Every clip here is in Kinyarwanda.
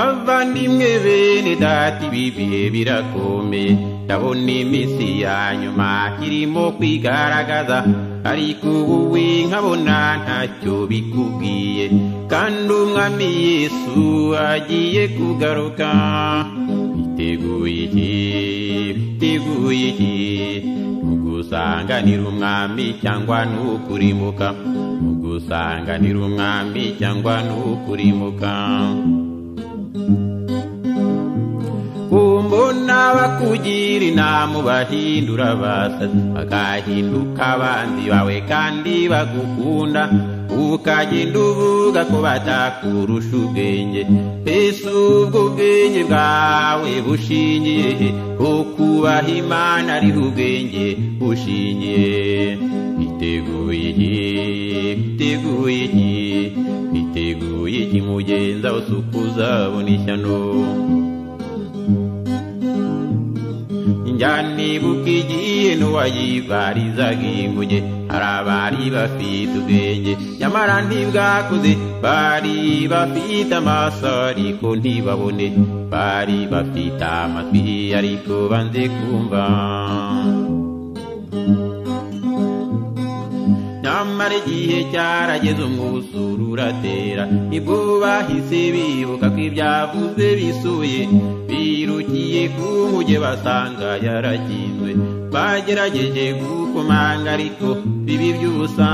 bavandimwe bene data ibi bihe birakomeye ndabona iminsi ya nyuma irimo kwigaragaza ariko ubu we nkabona ntacyo bikubwiye kandi umwami yesu agiye kugaruka biteguye iki biteguye iki nugusanganira umwami cyangwa nukurimuka nugusanganira umwami cyangwa nukurimuka kumbona bakugira inama bahindura abasazi bagahinduka abandi bawe kandi bagukunda ukagenda uvuga ko batakurusha ubwenge mbese ubwo ubwenge bwawe bushingiye he ko kubaha imana ari ubwenge bushingiye biteguye iki biteguye iki biteguye iki mugenza wose uko uzabona ishyano njyanibuka igihe n'uwayibarizaga inguge hari abari bafite ubwenge nyamara ntibwakuze bari bafite amaso ariko ntibabone bari bafite amatwi ariko banze kumva nyamara igihe cyarageze umwuzuru uratera nibwo bahise bibuka ko ibyavuze bisuye birukiye ku nkuge basanga yarakinzwe bagerageje gukomanga ariko bibi by'ubusa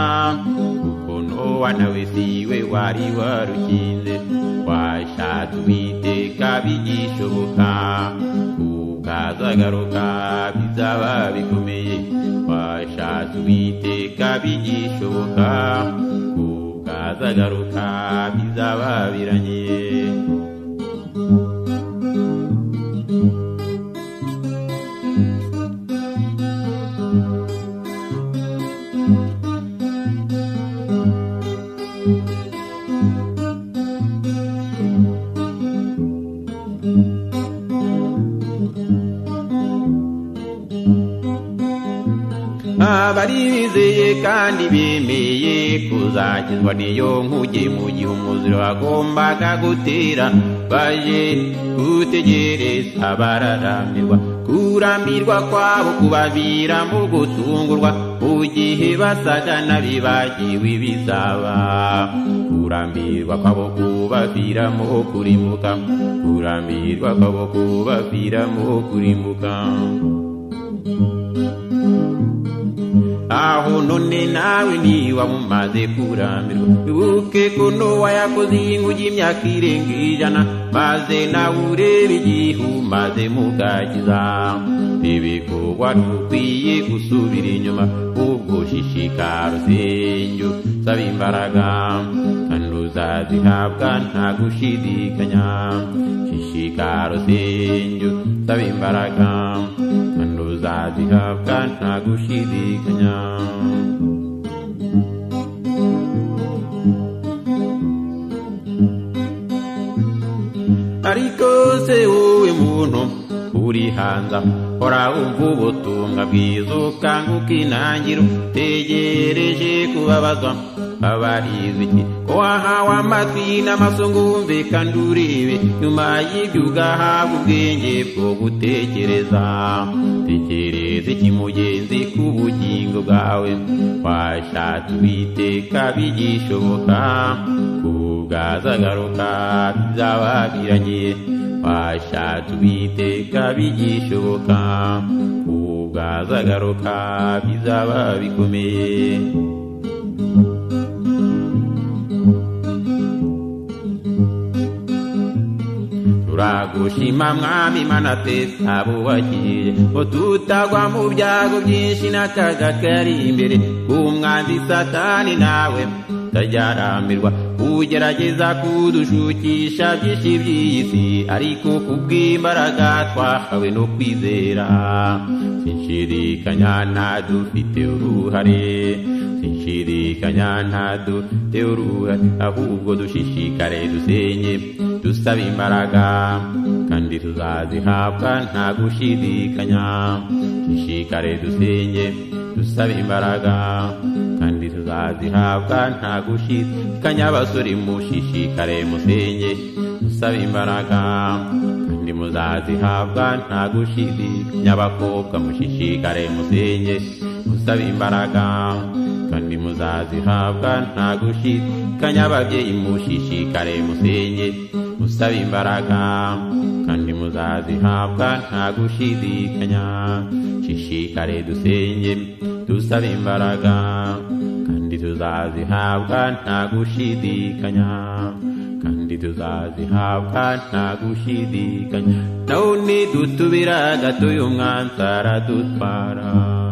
kuko nowa nawe siwe wari warukinze washatse uwiteka bigishoboka ukazagaruka bizaba bikomeye washatse uwiteka bigishoboka ukazagaruka bizaba biranye abari bizeye kandi bemeye kuzakizwa niyo nkuge mu gihe umuziro wagombaga gutera baje gutegereza bararamirwa kurambirwa kwabo kubaviramo gutungurwa mu gihe basaga n'abibagiwe bizaba kurambirwa kwabo kubaviramo kurimuka kurambirwa kwabo kubaviramo kurimuka aho none nawe niba mumaze kurambirwa wibuke ko nowa yakoze inguge imyaka irenga ijana maze nawe urebe igihe umaze mugagiza ibikorwa ntukwiye gusubira inyuma ubwo shishikara usenye usaba imbaraga kandi uzazihabwa nta gushidikanya shishikara usenye usaba imbaraga kandi uzazihabwa nta gushidikanya ariko se wowe muntu uri hanze hora wumva ubutumwa bwiza ukanguka intangiro tegereje kubabazwa abarize iki ko wahawe amatwi n'amaso ngo wumve kandi urebe nyuma y'ibyo ugahabwa ubwenge bwo gutekereza tekereza iki mugenzi ku bugingo bwawe washatse ubiteka bigishoboka kubwazagaruka bizaba biranye washatse ubiteka bigishoboka kubwazagaruka bizaba bikomeye turagushima mwami mana twe twabubakiriye ngo tutagwa mu byago byinshi n'akaga kari imbere k'umwanzi satani nawe utajyarambirwa ugerageza kudushukisha byinshi by'iyi si ariko kubw'imbaraga twahawe no kwizera sinshidikanya ntadufite uruhare sinshidikanya ntadufite uruhare ahubwo dushishikare dusenye dusaba imbaraga kandi tuzazihabwa nta gushidikanya dushishikare dusenye dusaba imbaraga kandi tuzazihabwa nta gushidikanya abasore mushishikare musenye saba imbaraga kandi muzazihabwa nta gushidikanya abakobwa mushishikare musenge musaba imbaraga kandi muzazihabwa nta gushidikanya ababyeyi mushishikare musenge musaba imbaraga kandi muzazihabwa nta gushidikanya shishikare dusenge dusaba imbaraga kandi tuzazihabwa nta gushidikanya kandi tuzazihabwa nta gushidikanya nawe nidutubira gatoya umwansara dutwara